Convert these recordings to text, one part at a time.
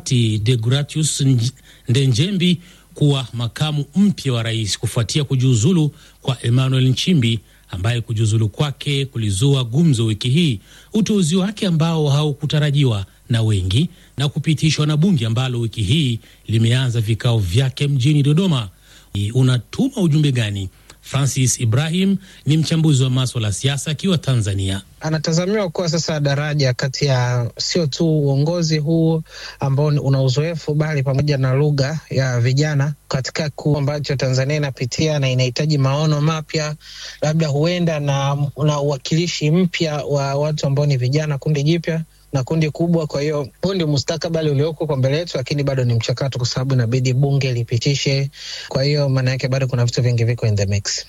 hayati Deogratius Ndenjembi kuwa makamu mpya wa rais kufuatia kujiuzulu kwa Emmanuel Nchimbi ambaye kujiuzulu kwake kulizua gumzo wiki hii. Uteuzi wake ambao haukutarajiwa na wengi na kupitishwa na bunge ambalo wiki hii limeanza vikao vyake mjini Dodoma. Unatuma ujumbe gani? Francis Ibrahim ni mchambuzi wa maswala ya siasa akiwa Tanzania. Anatazamiwa kuwa sasa daraja kati ya sio tu uongozi huu ambao una uzoefu, bali pamoja na lugha ya vijana katika kuu ambacho Tanzania inapitia na inahitaji maono mapya, labda huenda na, na uwakilishi mpya wa watu ambao ni vijana, kundi jipya na kundi kubwa. Kwa hiyo huu ndio mustakabali ulioko kwa mbele yetu, lakini bado ni mchakato, kwa sababu inabidi bunge lipitishe. Kwa hiyo maana yake bado kuna vitu vingi viko in the mix.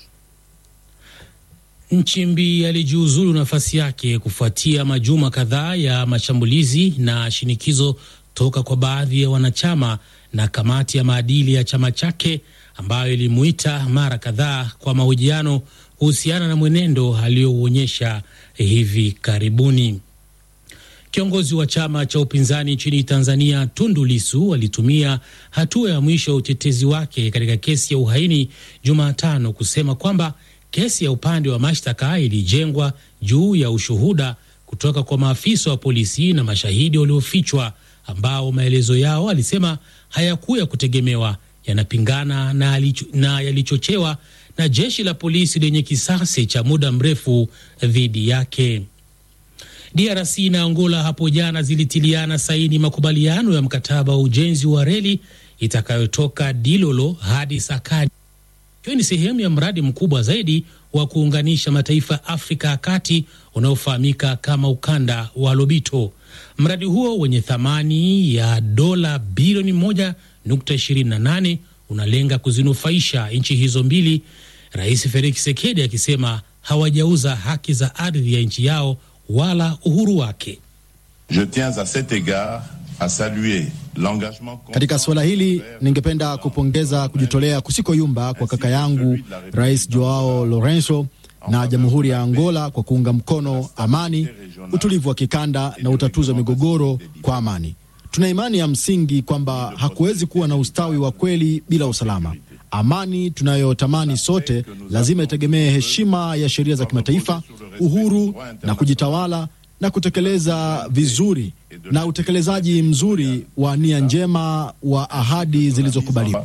Nchimbi alijiuzulu nafasi yake kufuatia majuma kadhaa ya mashambulizi na shinikizo toka kwa baadhi ya wanachama na kamati ya maadili ya chama chake ambayo ilimuita mara kadhaa kwa mahojiano kuhusiana na mwenendo aliyouonyesha hivi karibuni. Kiongozi wa chama cha upinzani nchini Tanzania Tundu Lisu alitumia hatua ya mwisho ya utetezi wake katika kesi ya uhaini Jumatano kusema kwamba kesi ya upande wa mashtaka ilijengwa juu ya ushuhuda kutoka kwa maafisa wa polisi na mashahidi waliofichwa ambao maelezo yao alisema hayakuwa ya kutegemewa, yanapingana na, na yalichochewa na jeshi la polisi lenye kisasi cha muda mrefu dhidi yake. DRC na Angola hapo jana zilitiliana saini makubaliano ya mkataba wa ujenzi wa reli itakayotoka Dilolo hadi Sakadi, ikiwa ni sehemu ya mradi mkubwa zaidi wa kuunganisha mataifa ya Afrika ya kati unaofahamika kama ukanda wa Lobito. Mradi huo wenye thamani ya dola bilioni 1.28 unalenga kuzinufaisha nchi hizo mbili, Rais Felix Tshisekedi akisema hawajauza haki za ardhi ya nchi yao wala uhuru wake. Je tiens a cet egard a saluer l'engagement. Katika suala hili ningependa kupongeza kujitolea kusikoyumba kwa kaka yangu Rais Joao Lourenco na Jamhuri ya Angola kwa kuunga mkono amani, utulivu wa kikanda na utatuzi wa migogoro kwa amani. Tuna imani ya msingi kwamba hakuwezi kuwa na ustawi wa kweli bila usalama. Amani tunayotamani sote lazima itegemee heshima ya sheria za kimataifa, uhuru na kujitawala, na kutekeleza vizuri na utekelezaji mzuri wa nia njema wa ahadi zilizokubaliwa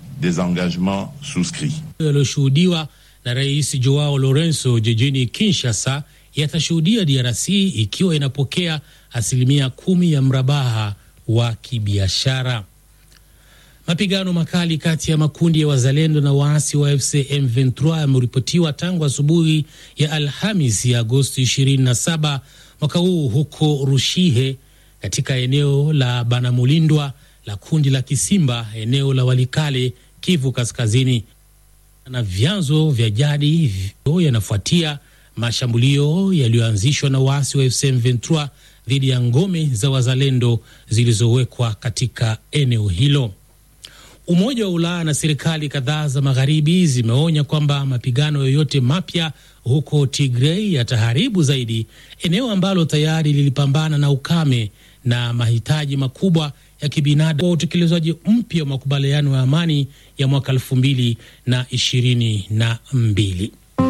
yaliyoshuhudiwa na Rais Joao Lourenco jijini Kinshasa yatashuhudia DRC ikiwa inapokea asilimia kumi ya mrabaha wa kibiashara. Mapigano makali kati ya makundi ya wazalendo na waasi wa FC M23 yameripotiwa tangu asubuhi ya Alhamis ya Agosti 27 mwaka huu huko Rushihe katika eneo la Banamulindwa la kundi la Kisimba, eneo la Walikale, Kivu Kaskazini, na vyanzo vya jadi yanafuatia mashambulio yaliyoanzishwa na waasi wa FC M23 dhidi ya ngome za wazalendo zilizowekwa katika eneo hilo. Umoja wa Ulaya na serikali kadhaa za magharibi zimeonya kwamba mapigano yoyote mapya huko Tigray yataharibu zaidi eneo ambalo tayari lilipambana na ukame na mahitaji makubwa ya kibinadamu wa utekelezaji mpya wa makubaliano ya amani ya mwaka elfu mbili na ishirini na mbili.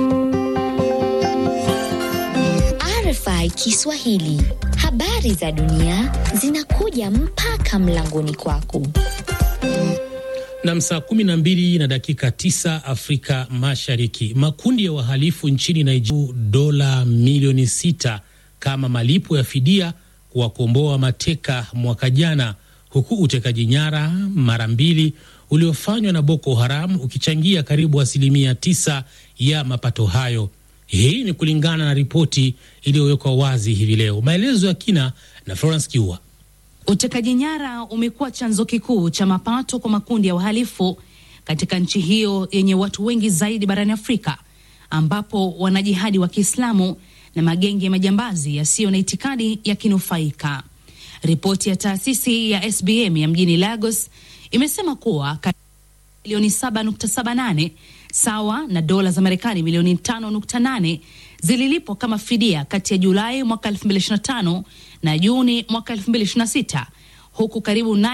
RFI Kiswahili, habari za dunia zinakuja mpaka mlangoni kwako na saa kumi na mbili na dakika tisa Afrika Mashariki. Makundi ya wahalifu nchini Nigeria dola milioni sita kama malipo ya fidia kuwakomboa mateka mwaka jana, huku utekaji nyara mara mbili uliofanywa na Boko Haram ukichangia karibu asilimia tisa ya mapato hayo. Hii ni kulingana na ripoti iliyowekwa wazi hivi leo. Maelezo ya kina na Florence Kiua. Utekaji nyara umekuwa chanzo kikuu cha mapato kwa makundi ya wahalifu katika nchi hiyo yenye watu wengi zaidi barani Afrika, ambapo wanajihadi wa Kiislamu na magenge ya majambazi yasiyo na itikadi yakinufaika. Ripoti ya taasisi ya SBM ya mjini Lagos imesema kuwa milioni 7.78 sawa na dola za Marekani milioni 5.8 zililipwa kama fidia kati ya Julai mwaka 2025 na Juni mwaka 2026 huku karibu